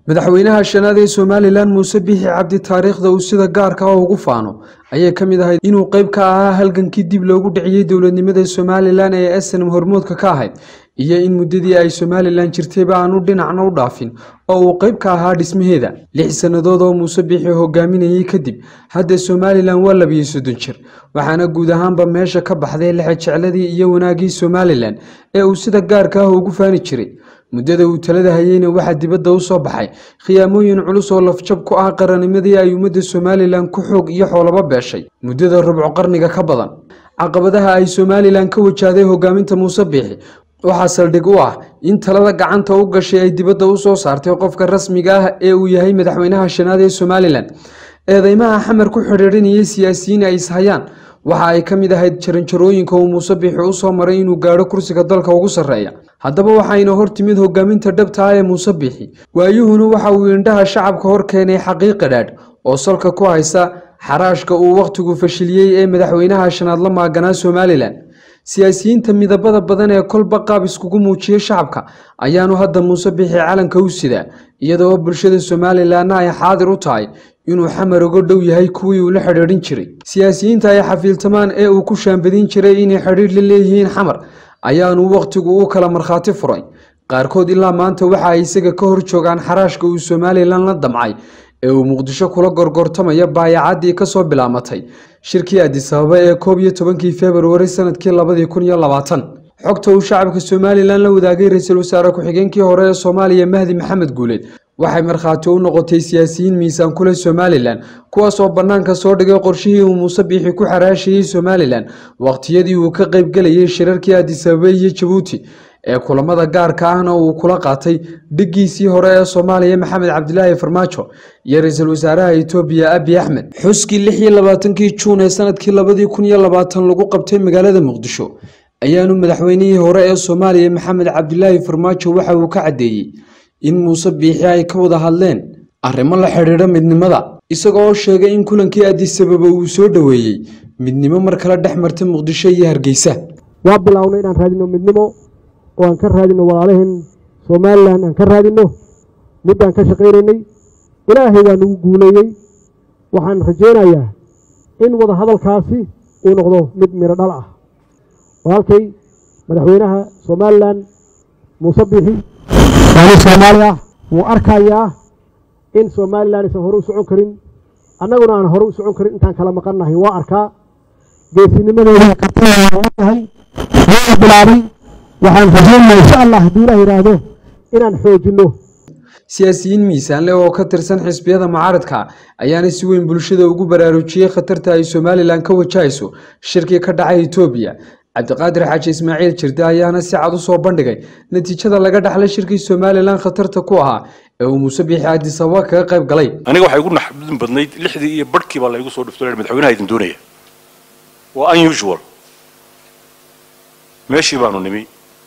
madaxweynaha shanaad ee somalilan muuse biixi cabdi taariikhda uu sida gaarka ah ugu faano ayay ka mid ahayd inuu qayb ka ahaa halgankii dib loogu dhiciyey dowladnimada somalilan ee snm hormoodka ka ahayd iyo in muddadii ay somalilan jirtayba aanu dhinacna u dhaafin oo uu qayb ka ahaa dhismaheeda lix sannadood oo muuse biixi hogaaminayey kadib hadda somalilan waa labiyo soddon jir waxaana guud ahaanba meesha ka baxday lexejecladii iyo wanaaggii somalilan ee uu sida gaarka ah ugu faani jiray muddada uu talada hayeyna waxaa dibadda u soo baxay khiyaamooyin culus oo lafjab ku ah qarannimadii ay ummadda somalilan ku xoog iyo xoolaba beeshay muddada rubco qarniga ka badan caqabadaha ay somalilan ka wajahday hogaaminta muuse biixi waxaa saldhig u ah in talada gacanta u gashay ay dibadda u soo saartay qofka rasmiga ah ee uu yahay madaxweynaha shanaad ee somalilan eedeymaha xamar ku xidhiidhinayay siyaasiyiin ay ishayaan waxa ay ka mid ahayd jaranjarooyinka uu muuse biixi u soo maray inuu gaadho kursiga dalka ugu sarreeya haddaba waxayna hor timid hogaaminta dhabta ah ee muuse biixi waayuhuna waxa uu indhaha shacabka hor keenay xaqiiqa dhaadh oo salka ku haysa xaraashka uu wakhtigu fashiliyey ee madaxweynaha shanaad la maaganaa somalilan siyaasiyiinta midabada badan ee kolba qaab iskugu muujiyey shacabka ayaanu hadda muuse biixi calanka u sidaa iyadoo bulshada somalilanna ay xaadir u tahay inuu xamar uga dhow yahay kuwii uu la xidhiidhin jiray siyaasiyiinta ay xafiiltamaan ee uu ku shaambadin jiray inay xidhiidh la leeyihiin xamar ayaanu wakhtigu u kala markhaati furay qaarkood ilaa maanta waxa ay isaga ka hor joogaan xaraashka uu somalilan la damcay ee uu muqdisho kula gorgortamaya baayacaddii kasoo bilaamatay shirkii adisababa ee koob iyo tobankii februari sanadkii labadii kun iyo labaatan xogta uu shacabka somalilan la wadaagay ra-iisul wasaare ku-xigeenkii hore ee soomaaliya mahdi maxamed guuleed waxay markhaati u noqotay siyaasiyiin miisaan kule somalilan kuwaas oo bannaanka soo dhigay qorshihii uu muuse biixi ku xaraashayey somalilan wakhtiyadii uu ka qaybgelayay shirarkii adisababa iyo jabuuti ee kulamada gaarka ahna uu kula qaatay dhiggiisii hore ee soomaaliya maxamed cabdilaahi farmaajo iyo ra-iisul wasaaraha etoobiya abi axmed xuskii lix iyo labaatankii juun ee sanadkii labadii kun iyo labaatan lagu qabtay magaalada muqdisho ayaanu madaxweynihii hore ee soomaaliya maxamed cabdilaahi farmaajo waxa uu ka caddeeyey in muuse biixi ay ka wada hadleen arrimo la xidhiidha midnimada isagoo sheegay in kulankii adisababa uu soo dhoweeyey midnimo mar kale dhex marta muqdisho iyo hargeysa waa bilownay inaan raadino midnimo oo aan ka raadino walaalaheen somalilan aan ka raadino middaan ka shaqaynaynay ilaahay waa nagu guuleeyey waxaan rajaynayaa in wada hadalkaasi uu noqdo mid miro dhal ah walaalkay madaxweynaha somalilan muuse biixi waani soomaali ah wuu arkayaa in somalilan aysan hore u socon karin annaguna aan hore u socon karin intaan kala maqannahay waa arkaa geesinimadeeda qabtayahay waana bilaabay waxaan rajaynaa insha allah hadduu ilaah yidhaahdo inaan xoojinno siyaasiyiin miisaan leh oo ka tirsan xisbiyada mucaaradka ayaana si weyn bulshada ugu baraarujiyey khatarta ay somalilan ka wajahayso shirkii ka dhacay etoobiya cabdiqaadir xaaji ismaaciil jirde ayaana si cad u soo bandhigay natiijada laga dhaxlay shirkii somalilan khatarta ku ahaa ee uu muuse biixi adisababa kaga qayb galay aniga waxay igu naxdin badnayd lixdii iyo barhkii baa laygu soo dhufto madaxweynaha idin doonaya waa unusual meeshii baanu nimi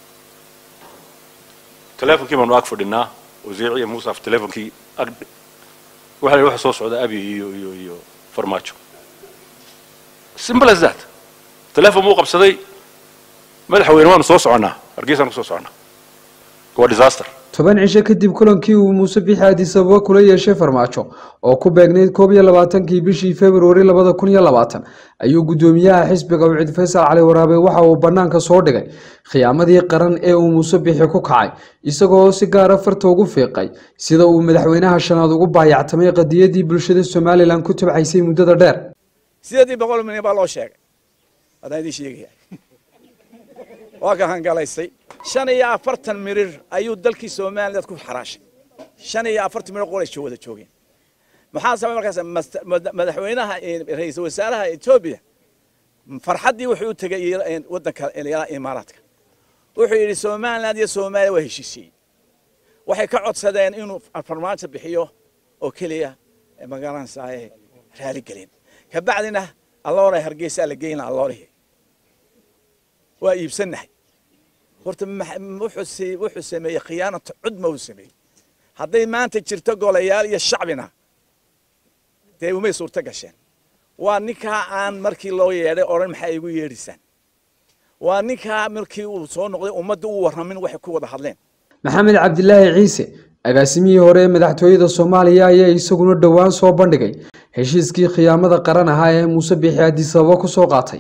teleefonkii baanu ag fadhinaa wasiir iyo muusaf teleefonkii ag waxa la waxa soo socda abi iyo iyo iyo farmaajo simple as that teleefon muu qabsaday madaxweyne waanu soo soconnaa hargeysaan ku soo soconnaa waa disaster toban cisho kadib kulankii uu muuse biixi adisababa kula yeeshay farmaajo oo ku beegnayd koob iyo labaatankii bishii februari labada kun iyo labaatan ayuu guddoomiyaha xisbiga ucid faysal cali waraabe waxa uu bannaanka soo dhigay khiyaamadii qaran ee uu muuse biixi ku kacay isagoo si gaara farta ugu fiiqay sida uu madaxweynaha shanaad ugu baayactamay qadiyadii bulshada somalilan ku tabcaysay muddada dheer sideedii boqol milyan baa loo sheegay haddaan idiin sheegaya waa ka hangalaysay shan iyo afartan mirir ayuu dalkii somaliland ku xaraashay shan iyo afartan mirir qolay wada joogeen maxaa sabay markaas madaxweynaha ra-iisul wasaaraha etoobiya farxaddii wuxuu u tegay waddanka imaaraadka wuxuu yidhi somaliland iyo soomaaliya waa heshiisiyey waxay ka codsadeen inuu farmaajo bixiyo oo keliya magaranaysaa raaligelin kabacdina alloora hargeysaa la geyna alloorihii waa iibsannahay horta wuxuu sameeyey khiyaanata cudma uu sameeyey hadday maanta jirto golayaal iyo shacbina dee umay suurto gasheen waa ninkaa aan markii loo yeedhay odhan maxaa igu yeedhisaan waa ninkaa markii uu soo noqday ummadda u warramin waxay ku wada hadleen maxamed cabdilaahi ciise agaasimihii hore ee madaxtooyada soomaaliya ayaa isaguna dhowaan soo bandhigay heshiiskii khiyaamada qaran ahaa ee muuse biixi adisababa kusoo qaatay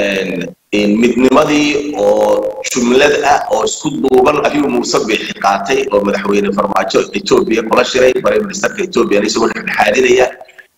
midnimadii oo jumlad ah oo isku duuban ayuu muuse biixi qaatay oo madaxweyne farmaajo etoobiya kula shiray prime ministerka ethoobiya isagoo dhexdhexaadinaya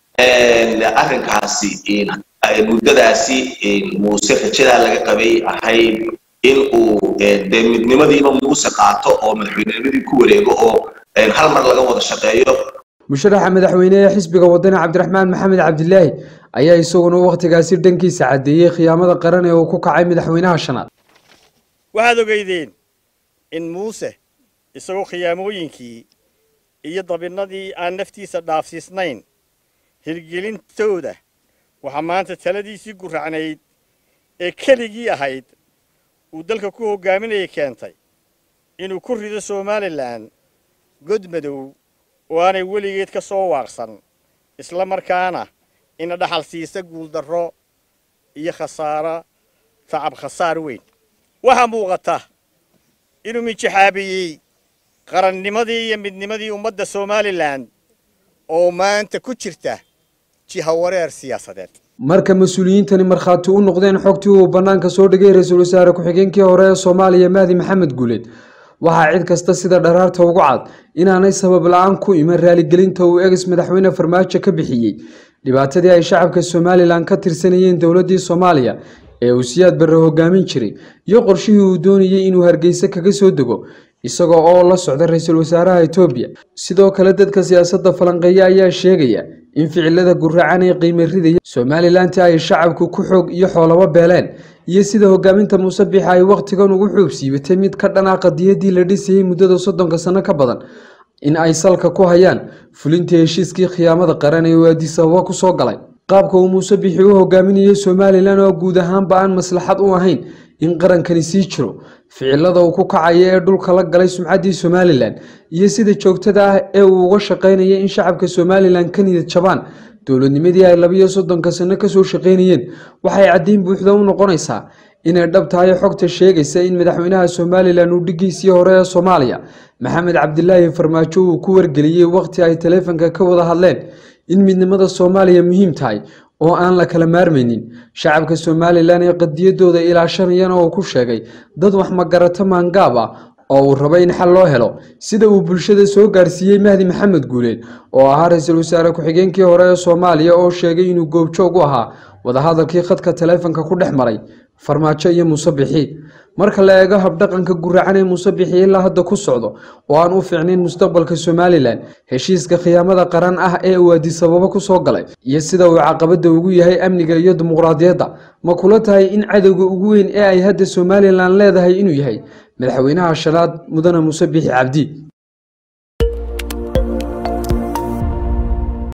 arrinkaasi muddadaasi muuse rajadaa laga qabay ahayd in uu dee midnimadiiba muuse qaato oo madaxweynenimadii ku wareego oo hal mar laga wada shaqeeyo musharaxa madaxweyne ee xisbiga wadani cabdiraxmaan maxamed cabdilaahi ayaa isaguna wakhtigaasi dhankiisa caddeeyey khiyaamada qaran ee uu ku kacay madaxweynaha shanaad waxaad ogeydeen in muuse isagoo khiyaamooyinkii iyo dabinnadii aan naftiisa dhaafsiisnayn hirgelintooda waxaa maanta taladiisii guracnayd ee keligii ahayd uu dalka ku hoggaaminayay keentay inuu ku rido somalilan god madow oo aanay weligeed ka soo waaqsan isla markaana ina dhaxal siisa guuldarro iyo khasaaro tacab khasaar weyn waxaa muuqata inuu minjaxaabiyey qarannimadii iyo midnimadii ummadda somalilan oo maanta ku jirta jihawareer siyaasadeed marka mas-uuliyiintani markhaati u noqdeen xogtii uu bannaanka soo dhigay ra-iisul wasaare ku-xigeenkii hore ee soomaaliya mahdi maxamed guuleed waxaa cid kasta sida dharaarta ugu cad inaanay sabab la-aan ku iman raaligelinta uu eges madaxweyne farmaajo ka bixiyey dhibaatadii ay shacabka somalilan ka tirsanayeen dowladdii soomaaliya ee uu siyaad barre hogaamin jiray iyo qorshihii uu doonayey inuu hargeysa kaga soo dego isagoo oo la socda ra-iisul wasaaraha etoobiya sidoo kale dadka siyaasadda falanqeeya ayaa sheegaya in ficilada guracan ee qiime ridaya somalilanti ay shacabku ku xoog iyo xoolaba beeleen iyo sida hogaaminta muuse biixi ay wakhtigan ugu xuub siibatay mid ka dhan ah qadiyadii la dhisayey muddada soddonka sano ka badan in ay salka ku hayaan fulintii heshiiskii khiyaamada qaran ee uu adisababa kusoo galay qaabka uu muuse biixi u hogaaminayay somalilan oo guud ahaanba aan maslaxad u ahayn in qarankani sii jiro ficilada uu ku kacaya ee dhulka la galay sumcaddii somalilan iyo sida joogtada ah ee uu uga shaqaynaya in shacabka somalilan ka niyad jabaan dowladnimadii ay labiyo soddonka sano kasoo shaqaynayeen waxay caddeyn buuxda u noqonaysaa inay dhab tahay xogta sheegaysa in madaxweynaha somalilan uu dhigiisii hore ee soomaaliya maxamed cabdilaahi farmaajo uu ku wargeliyey wakhti ay taleefanka ka wada hadleen in midnimada soomaaliya muhiim tahay oo aan la kala maarmaynin shacabka somalilan ee qadiyadooda ilaashanayana uu ku sheegay dad wax magarato maangaab ah oo uu rabo in xal loo helo sida uu bulshada soo gaarsiiyey mahdi maxamed guuleed oo ahaa ra-iisul wasaare ku-xigeenkii hore ee soomaaliya oo sheegay inuu goobjoog u ahaa wadahadalkii khadka taleefanka ku dhex maray farmaajo iyo muuse bixi marka la eego habdhaqanka guracan ee muuse bixi ilaa hadda ku socdo oo aan u fiicnayn mustaqbalka somalilan heshiiska khiyaamada qaran ah ee uu adisababa kusoo galay iyo sida uu caqabada ugu yahay amniga iyo dimuqraadiyadda ma kula tahay in cadowga ugu weyn ee ay hadda somalilan leedahay inuu yahay madaxweynaha shanaad mudane muuse bixi cabdi